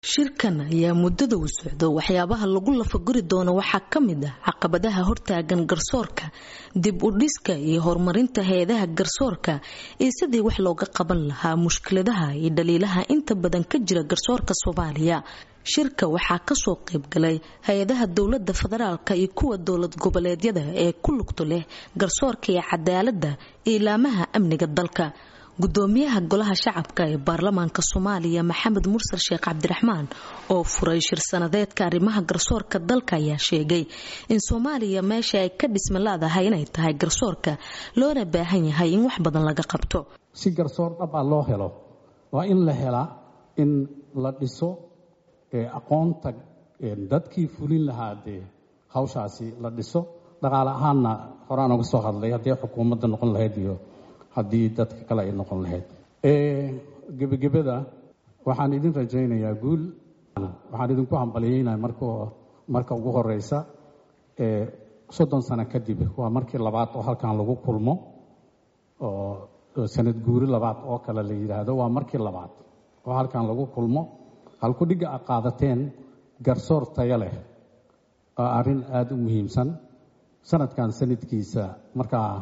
shirkan ayaa muddada u socdo waxyaabaha lagu lafaguri doono waxaa ka mid ah caqabadaha hortaagan garsoorka dib u dhiska iyo horumarinta hay-adaha garsoorka iyo sidii wax looga qaban lahaa mushkiladaha iyo dhaliilaha inta badan ka jira garsoorka soomaaliya shirka waxaa kasoo qaybgalay hay-adaha dowlada federaalka iyo kuwa dowlad goboleedyada ee ku lugto leh garsoorka iyo cadaalada iyo ilaamaha amniga dalka gudoomiyaha golaha shacabka ee baarlamaanka soomaaliya maxamed mursal sheekh cabdiraxmaan oo furay shir sanadeedka arrimaha garsoorka dalka ayaa sheegay in soomaaliya meesha ay ka dhisma laadahay inay tahay garsoorka loona baahan yahay in wax badan laga qabto si garsoor dhab ah loo helo waa in la helaa in la dhiso aqoonta dadkii fulin lahaa dee hawshaasi la dhiso dhaqaale ahaanna horaan uga soo hadlay haddii xukuumadda noqon lahayd iyo haddii dadka kale ay noqon lahayd gebagabada waxaan idin rajaynayaa guul waxaan idinku hambalyeynaya mark marka ugu horeysa soddon sano kadib waa markii labaad oo halkan lagu kulmo oo sanad guuri labaad oo kale la yidhaahdo waa markii labaad oo halkan lagu kulmo halkudhigga a qaadateen garsoor tayo leh oo arrin aada u muhiimsan sanadkan sanadkiisa markaa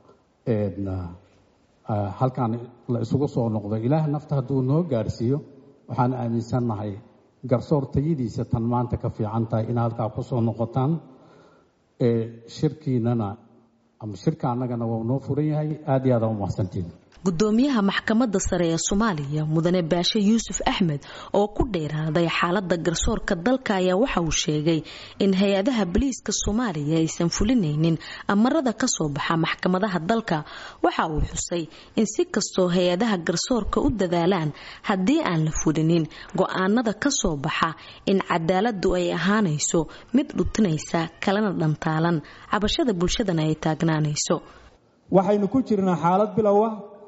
halkan la isugu soo noqdo ilaah nafta hadduu noo gaarhsiiyo waxaan aaminsannahay garsoor tayadiisa tan maanta ka fiican tahay in halkaa ku soo noqotaan shirkiinana ama shirka annagana waa noo furan yahay aad iyo aada u mahadsantiin gudoomiyaha maxkamadda sare ee soomaaliya mudane baashe yuusuf axmed oo ku dheeraaday xaalada garsoorka dalka ayaa waxa uu sheegay in hay-adaha boliiska soomaaliya aysan fulinaynin amarada kasoo baxa maxkamadaha dalka waxa uu xusay in si kastoo hay-adaha garsoorka u dadaalaan haddii aan la fulinin go-aanada kasoo baxa in cadaaladu ay ahaanayso mid dhutinaysa kalena dhantaalan cabashada bulshadana ay taagnaanayso waxaynu ku jirnaa xaalad bilowa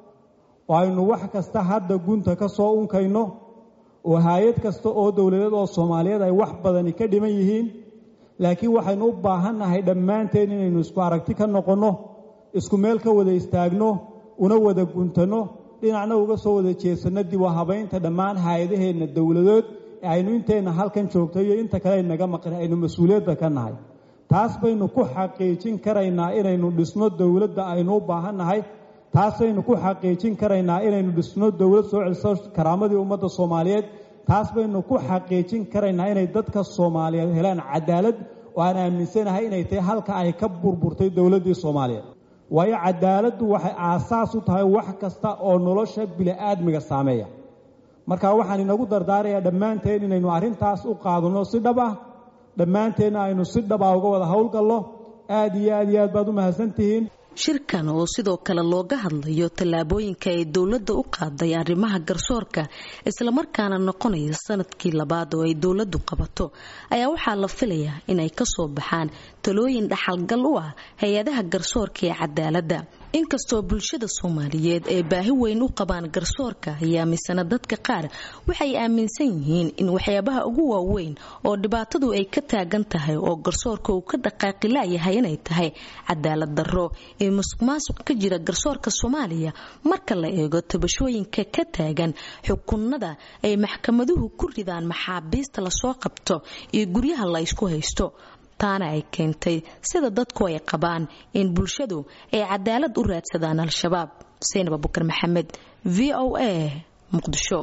oo aynu wax kasta hadda gunta ka soo unkayno oo hay-ad kasta oo dowladeed oo soomaaliyeed ay wax badani ka dhiman yihiin laakiin waxaynu u baahannahay dhammaanteen inaynu isku aragti ka noqonno isku meel ka wada istaagno una wada guntanno dhinacna uga soo wada jeesanno dib u habaynta dhammaan hay-adaheenna dowladood ee aynu inteenna halkan joogto iyo inta kale aynaga maqan aynu mas-uuliyadda ka nahay taas baynu ku xaqiijin karaynaa inaynu dhisno dowladda aynu u baahannahay taasaynu ku xaqiijin karaynaa inaynu dhisno dowlad soo celiso karaamadii ummadda soomaaliyeed taas baynu ku xaqiijin karaynaa inay dadka soomaaliyeed helaan cadaalad oo aan aaminsanahay inay tahay halka ay ka burburtay dowladdii soomaaliyeed waayo cadaaladdu waxay aasaas u tahay wax kasta oo nolosha bili-aadmiga saameeya marka waxaan inagu dardaarayaa dhammaanteen inaynu arrintaas u qaadanno si dhab ah dhammaanteenna aynu si dhaba uga wada howlgallo aad iyo aad iyo aad baad u mahadsantihiin shirkan oo sidoo kale looga hadlayo tallaabooyinka ay dowladda u qaaday arrimaha garsoorka islamarkaana noqonaya sanadkii labaad oo ay dowladdu qabato ayaa waxaa la filayaa inay kasoo baxaan talooyin dhaxalgal u ah hay-adaha garsoorka ee cadaaladda inkastoo bulshada soomaaliyeed ay baahi weyn u qabaan garsoorka ayaa misana dadka qaar waxay aaminsan yihiin in waxyaabaha ugu waaweyn oo dhibaatadu ay ka taagan tahay oo garsoorka uu ka dhaqaaqi laayahay inay tahay cadaalad darro ee musuq maasuq ka jira garsoorka soomaaliya marka la eego tabashooyinka ka taagan xukunada ay maxkamaduhu ku ridaan maxaabiista lasoo qabto iyo guryaha la ysku haysto taana ay keentay sida dadku ay qabaan in bulshadu ay cadaalad u raadsadaan al-shabaab seynab abukar maxamed v o a muqdisho